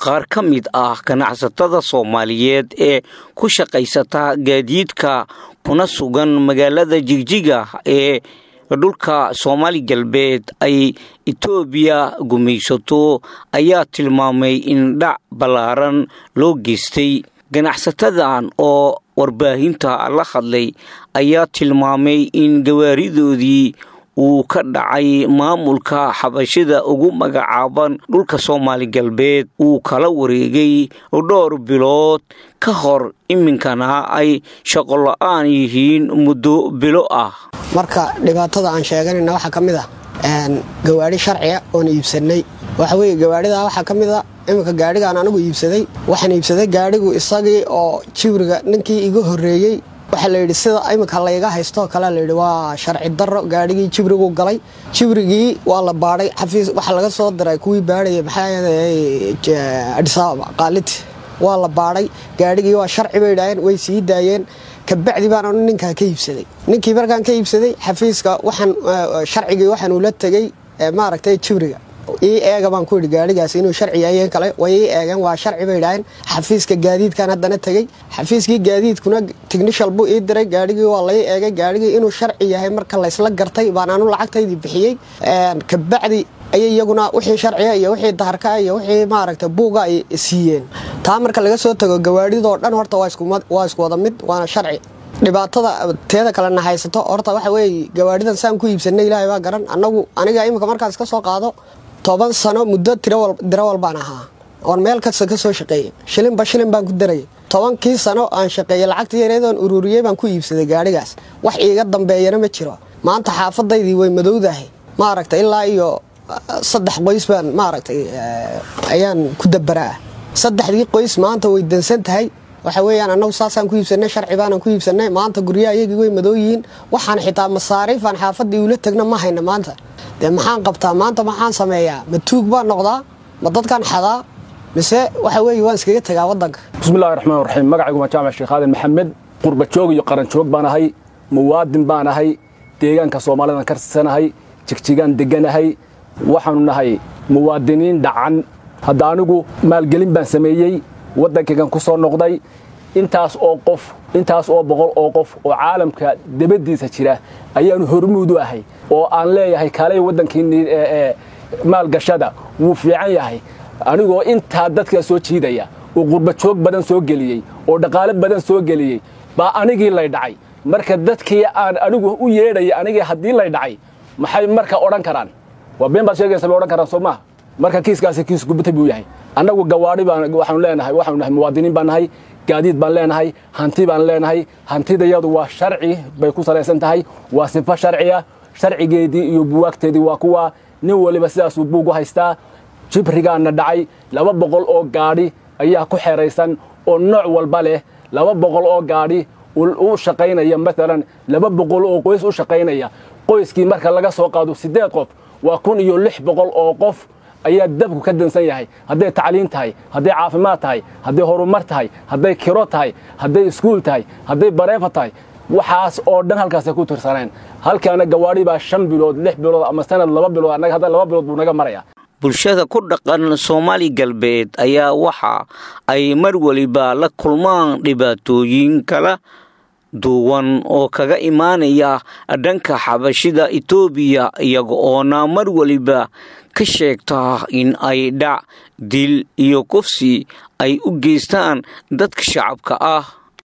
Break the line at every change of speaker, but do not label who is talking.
qaar ka mid ah ganacsatada soomaaliyeed ee ku shaqaysata gaadiidka kuna sugan magaalada jigjiga ee dhulka soomaali galbeed ay etoobiya gumaysato ayaa tilmaamay in dhac ballaaran loo geystay ganacsatadan oo warbaahinta la hadlay ayaa tilmaamay in gawaaridoodii uu ka dhacay maamulka xabashida ugu magacaaban dhulka soomaali galbeed uu kala wareegay dhowr bilood ka hor iminkana ay shaqola-aan yihiin muddo bilo ah
marka dhibaatada aan sheeganayna waxaa ka mid ah gawaadhi sharciga oon iibsanay waxa weye gawaadhida waxaa ka mid a iminka gaadhigaan anigu iibsaday waxaan iibsaday gaadhigu isagii oo jibriga ninkii iga horreeyey waxaa layidhi sida iminka layga haystoo kale layidhi waa sharci darro gaadhigii jibrigu galay jibrigii waa la baadhay xafiis waxaa laga soo diray kuwii baadhaya maxaa adhisaababa qaaliti waa la baadhay gaadhigii waa sharci bay idhaaheen way sii daayeen kabacdi baan ninkaa ka iibsaday ninkii markaan ka iibsaday xafiiska waxaan sharcigii waxaan ula tegey maaragtay jibriga ii eega baan ku yidhi gaadhigaas inuu sharci yahay kale way ii eegeen waa sharci bay idhaaheen xafiiska gaadiidkan haddana tegey xafiiskii gaadiidkuna tignishal buu ii diray gaadhigii waa lai eegay gaadhigii inuu sharci yahay marka laysla gartay baan anu lacagtaydii bixiyey kabacdi ayay iyaguna wixii sharciga iyo wixii daharka iyo wixii maaragta buuga ay siiyeen taa marka laga soo tago gawaadhidoo dhan horta waa isku wada mid waana sharci dhibaatada teeda kalena haysato horta waxa weeye gawaadhidan saan ku iibsanay ilaahay baa garan annagu aniga iminka markaas ka soo qaado toban sano muddo dirawal baan ahaa oon meel kasta ka soo shaqeeyey shilinba shilin baan ku darayay tobankii sano aan shaqeeyey lacagtii yareedoon ururiyey baan ku iibsaday gaadhigaas wax iiga dambeeyana ma jiro maanta xaafadaydii way madowdahay maaragta ilaa iyo saddex qoys baan maaragtay ayaan ku dabaraa saddexdii qoys maanta way dansan tahay waxa weeyaan annagu saasaan ku iibsanay sharci baanan ku iibsanay maanta guryaha iyagii way madoo yihiin waxaan xitaa masaariifaan xaafadii ula tegna ma hayna maanta dee maxaan qabtaa maanta maxaan sameeyaa ma tuug baan noqdaa ma dadkaan xadaa mise waxa weeye waan iskaga tegaa waddanka
bismillahi raxmaan raxiim magacaygu waa jaamac sheekh aadan maxamed qurbajoog iyo qaranjoog baan ahay muwaadin baan ahay deegaanka soomaalidan ka tirsanahay jigjigaan deganahay waxaanu nahay muwaadiniin dhacan hadda anigu maalgelin baan sameeyey waddankaygan ku soo noqday intaas oo qof intaas oo boqol oo qof oo caalamka debaddiisa jira ayaanu hormuud u ahay oo aan leeyahay kaalay waddankiinni maalgashada wuu fiican yahay anigoo intaa dadka soo jiidaya oo qurbajoog badan soo geliyey oo dhaqaale badan soo geliyey baa anigii lay dhacay marka dadkii aan anigu u yeedhaya anigii haddii lay dhacay maxay marka odhan karaan waa been baad sheegaysa bay odhan karaan soo maaha marka kiiskaasi kiis gubata buu yahay annagu gawaadhi baan waxaanu leenahay waxaanu nahay muwaadiniin baan nahay gaadiid baan leenahay hanti baan leenahay hantidayadu waa sharci bay ku salaysan tahay waa sifo sharciya sharcigeedii iyo buwaagteedii waa kuwa nin waliba sidaasuu buug u haystaa jibrigaana dhacay laba boqol oo gaadhi ayaa ku xeraysan oo nooc walba leh laba boqol oo gaadhi u shaqaynaya maalan laba boqol oo qoys u shaqaynaya qoyskii marka laga soo qaado siddeed qof waa kun iyo lix boqol oo qof ayaa dabku ka dansan yahay hadday tacliin tahay hadday caafimaad tahay hadday horumar tahay hadday kiro tahay hadday iskuul tahay hadday bareefa tahay waxaas oo dhan halkaasay ku tirsaneen halkaana gawaadhi baa shan bilood lix bilood ama sanad laba bilood annaga hadda laba bilood buu naga maraya
bulshada ku dhaqan soomaali galbeed ayaa waxa ay mar weliba la kulmaan dhibaatooyin kala duwan oo kaga imaanaya dhanka xabashida etoobiya iyaga oona mar weliba ka sheegta in ay dhac dil iyo kufsi ay u geystaan dadka shacabka ah